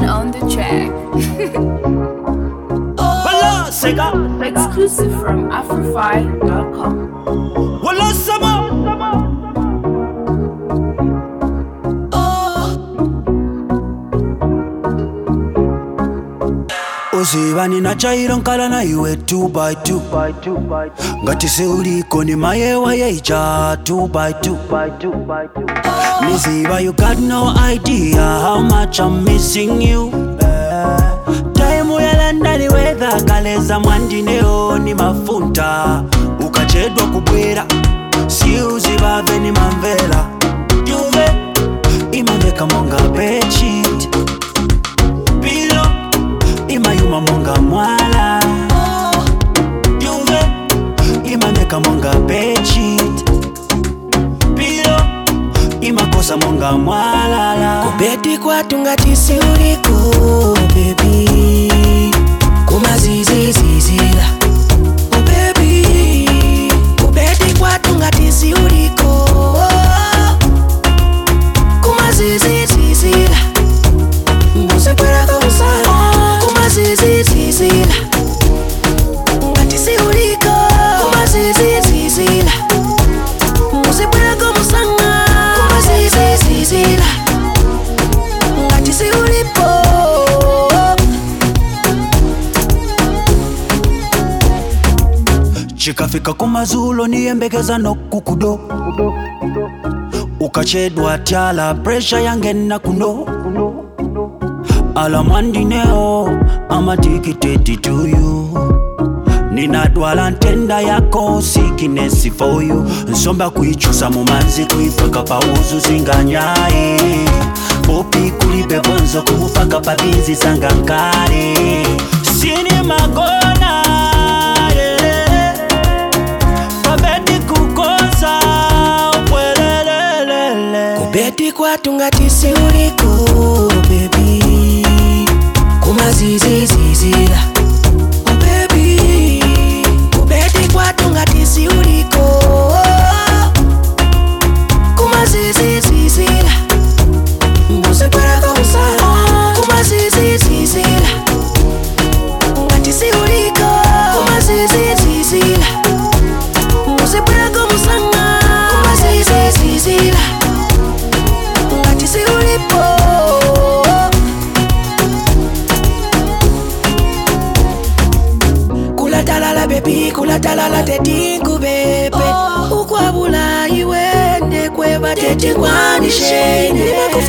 Brown on the track. Wala sega, Exclusive from Afrofy.com. wala sama. uziva ninachaira nkala na iwe 2 by 2 ngati seuliko ni mayewa yaicha 2 by 2 niziva you got no idea how much i'm missing you taimu yalandani wedha kaleza mwandineo ni mafunta ukachedwa kubwera siuzivave ni mamvela juve imaveka monga bechit pilo imayuma monga mwala juve imaveka monga bechit pilo imakosa monga mwalala kubeti kwatu ngati siuliko bebi kumazizizizila bebi kubeti kwatu ngati siuliko kumazizizizila mbuzikwelaka usala kumazizizizila ngati siuliko kumazizizizila muzibwelako musanga kumazizizizila ngati siulipo chikafika kumazulo niyembekeza nokukudo ukachedwa tyala presha yangena kuno alamwandineo amadikiteti tuyu ninadwala ntenda yako sikinesi for you nsomba kuichusa mumanzi kuifaka pauzu zinganyaye popi kulibe bonzo kumufaka pavinzi zangankale sini magona yeah. pabedi kukosa upwelelelele kubeti kwatu ngati siuliko bebi kumazizizizila bebi kubeti kwatu ngati siuliko kumazizizizila mbuzikwelaka usala kumazizizizila ngati siuliko kumazizizizila mbuzikwelaka musanga kumazizizizila ngati siulipo kulatalala bebi kulatalala tetingubebe ukwabula iwe ndekweba tetingwanishene